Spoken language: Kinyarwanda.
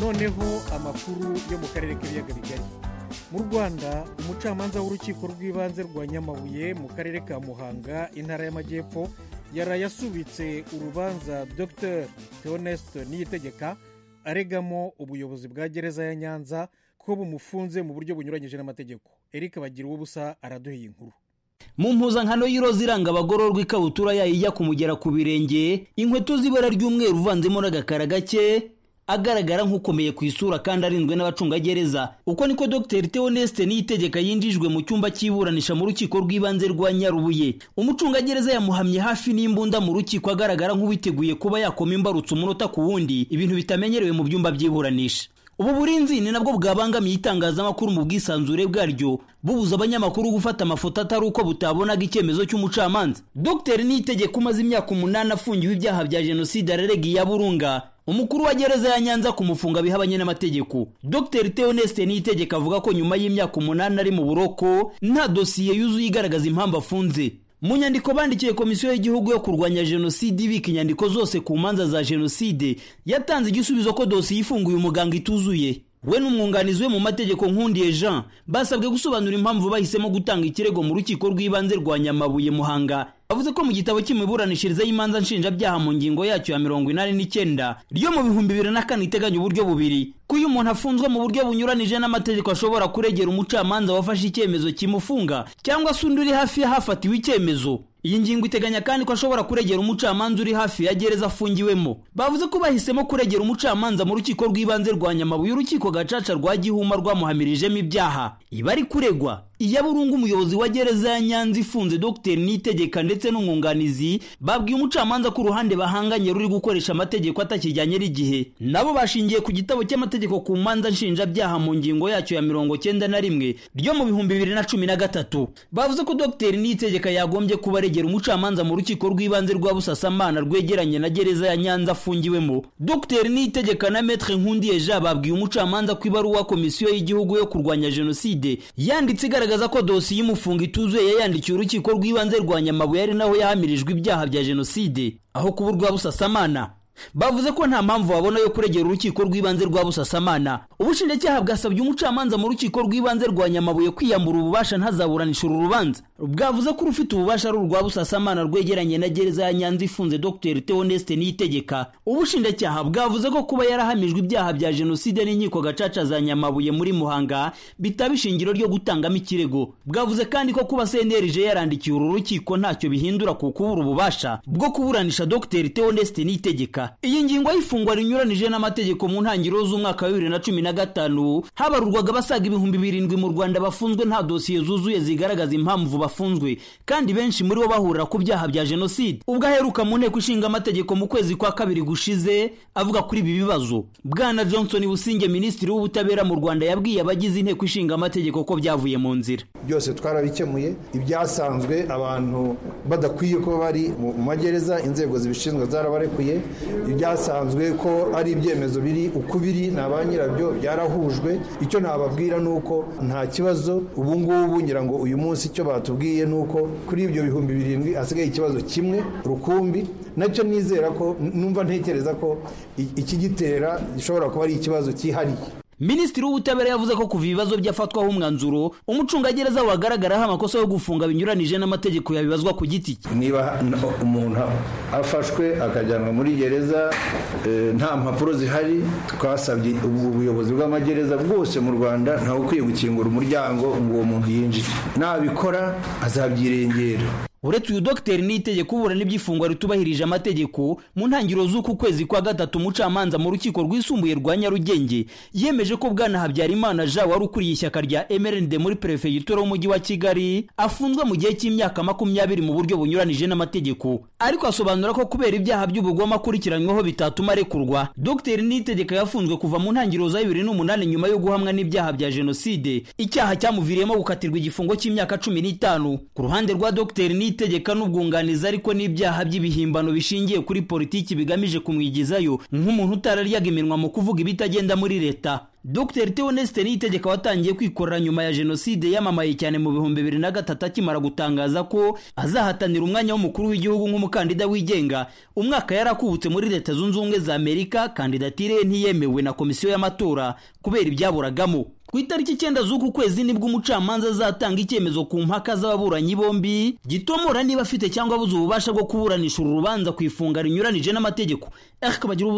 noneho amakuru yo mu karere k'ibiyaga bigari mu rwanda umucamanza w'urukiko rw'ibanze rwa nyamabuye mu karere ka muhanga intara y'amajyepfo yaraye asubitse urubanza dr theoneste niyitegeka aregamo ubuyobozi bwa gereza ya nyanza ko bumufunze mu buryo bunyuranyije n'amategeko eric bagira ubusa araduheye inkuru mu mpuzankano y'iroza iranga abagororwa ikabutura yayo ijya kumugera ku birenge inkweto z'ibara ry'umweru uvanzemo n'agakara gake agaragara nk'ukomeye ku isura kandi arinzwe n'abacungagereza uko niko dr theoneste niyitegeka yinjijwe mu cyumba cy'iburanisha mu rukiko rw'ibanze rwa nyarubuye umucungagereza yamuhamye hafi n'imbunda mu rukiko agaragara nk'uwiteguye kuba yakoma imbarutso umunota ku wundi ibintu bitamenyerewe mu byumba by'iburanisha ubu burinzi ni nabwo bwabangamiye itangazamakuru mu bwisanzure bwaryo bubuza abanyamakuru gufata amafoto atari uko butabonaga icyemezo cy'umucamanza dr niyitegeka umaze imyaka umunani afungiwe ibyaha bya jenoside ararega iya burunga umukuru wa gereza ya nyanza kumufunga bihabanye n'amategeko dr theoneste niyitegeka avuga ko nyuma y'imyaka umunani ari mu buroko nta dosiye yuzuye igaragaza impamvu afunze mu nyandiko bandikiye komisiyo y'igihugu yo kurwanya jenoside ibika inyandiko zose ku manza za jenoside yatanze igisubizo ko dosiye ifunguye umuganga ituzuye we n'umwunganizi we mu mategeko nkundiye jean basabwe gusobanura impamvu bahisemo gutanga ikirego mu rukiko rw'ibanze rwa nyamabuye muhanga bavuze ko mu gitabo cy'imiburanishirize y'imanza nshinjabyaha mu ngingo yacyo ya mirongo inani n'icyenda ryo mu bihumbi bibiri na kane iteganya uburyo bubiri ko iyo umuntu afunzwe mu buryo bunyuranije n'amategeko ashobora kuregera umucamanza wafashe icyemezo kimufunga cyangwa se undi uri hafi y'ahafatiwe icyemezo iyi ngingo iteganya kandi ko ashobora kuregera umucamanza uri hafi ya gereza afungiwemo bavuze ko bahisemo kuregera umucamanza mu rukiko rw'ibanze rwa nyamabuye urukiko gacaca rwa gihuma rwamuhamirijemo ibyaha iba ari kuregwa iya burungu umuyobozi wa gereza ya nyanza ifunze dr niyitegeka ndetse n'umwunganizi babwiye umucamanza ko uruhande bahanganye ruri gukoresha amategeko atakijyanye n'igihe nabo bashingiye ku gitabo cy'amategeko ku manza nshinjabyaha mu ngingo yacyo ya mirongo cyenda na rimwe ryo mu bihumbi bibiri na cumi na gatatu bavuze ko dr niyitegeka yagombye kuba aregera umucamanza mu rukiko rw'ibanze rwa busasamana rwegeranye na gereza ya nyanza afungiwemo dr niyitegeka na metre nkundiye jean babwiye umucamanza ko ibaruwa komisiyo y'igihugu yo kurwanya jenoside yanditse igaragaza igaragaza ko dosiye y'umufungo ituzuye yayandikiye urukiko rw'ibanze rwa nyamabuye ari naho yahamirijwe ibyaha bya jenoside aho kuba urwa busasamana bavuze ko nta mpamvu babona yo kuregera urukiko rw'ibanze rwa busasamana ubushinjacyaha bwasabye umucamanza mu rukiko rw'ibanze rwa nyamabuye kwiyambura ububasha ntazaburanisha uru rubanza bwavuze ko urufite ububasha ari urwa busasamana rwegeranye na gereza ya nyanza ifunze dr theoneste niyitegeka ubushinjacyaha bwavuze ko kuba yarahamijwe ibyaha bya jenoside n'inkiko gacaca za nyamabuye muri muhanga bitaba ishingiro ryo gutangamo ikirego bwavuze kandi ko kuba cnrg yarandikiye uru rukiko ntacyo bihindura ku kubura ububasha bwo kuburanisha dr theoneste niyitegeka iyi ngingo y'ifungwa rinyuranije n'amategeko mu ntangiriro z'umwaka wa bibiri na cumi na gatanu habarurwaga abasaga ibihumbi birindwi mu rwanda bafunzwe nta dosiye zuzuye zigaragaza impamvu bafunzwe kandi benshi muri bo bahurira ku byaha bya jenoside ubwo aheruka mu nteko ishinga amategeko mu kwezi kwa kabiri gushize avuga kuri ibi bibazo bwana johnson businge minisitiri w'ubutabera mu rwanda yabwiye abagize inteko ishinga amategeko ko byavuye mu nzira byose twarabikemuye ibyasanzwe abantu badakwiye kuba bari mu magereza inzego zibishinzwe zarabarekuye ibyasanzwe ko ari ibyemezo biri uko biri na ba nyirabyo byarahujwe icyo nababwira ni uko nta kibazo ubu ngubu ngira ngo uyu munsi icyo batubwiye ni uko kuri ibyo bihumbi birindwi hasigaye ikibazo kimwe rukumbi nacyo nizera ko numva ntekereza ko ikigitera gishobora kuba ari ikibazo cyihariye minisitiri w'ubutabera yavuze ko kuva ibibazo byafatwaho umwanzuro umucungagereza wagaragaraho amakosa yo gufunga binyuranije n'amategeko yabibazwa ku giti cye niba umuntu afashwe akajyanwa muri gereza nta mpapuro zihari twasabye ubuyobozi bw'amagereza bwose mu rwanda ntawe ukwiye gukingura umuryango ngo uwo muntu yinjire nabikora azabyirengera uretse uyu dogiteri niyitegeka uburana iby'ifungwa ritubahirije amategeko mu ntangiriro z'uku kwezi kwa gatatu umucamanza mu rukiko rwisumbuye rwa nyarugenge yemeje ko bwana habyarimana jean wari ukuriye ishyaka rya mrnd muri perefegitura y'umujyi wa kigali afunzwe mu gihe cy'imyaka makumyabiri mu buryo bunyuranije n'amategeko ariko asobanura ko kubera ibyaha by'ubugome akurikiranyweho bitatuma arekurwa dogiteri niyitegeka yafunzwe kuva mu ntangiriro za bibiri n'umunani nyuma yo guhamwa n'ibyaha bya jenoside icyaha cyamuviriyemo gukatirwa igifungo cy'imyaka cumi n'itanu ku ruhande rwa dogiteri niyitegeka itegeka n'ubwunganizi ariko n'ibyaha by'ibihimbano bishingiye kuri politiki bigamije kumwigizayo nk'umuntu utararyaga iminwa mu kuvuga ibitagenda muri leta dr theo nesite niyitegeka watangiye kwikorera nyuma ya jenoside yamamaye cyane mu bihumbi bibiri na gatatu akimara gutangaza ko azahatanira umwanya w'umukuru w'igihugu nk'umukandida wigenga umwaka yari akubutse muri leta zunze ubumwe za amerika kandidatire ye ntiyemewe na komisiyo y'amatora kubera ibyaburagamo ku itariki icyenda z'uku kwezi nibwo umucamanza azatanga icyemezo ku mpaka z'ababuranyi bombi gitomora niba afite cyangwa abuze ububasha bwo kuburanisha uru rubanza ku ifunga rinyuranije n'amategeko ariko bagira ubu-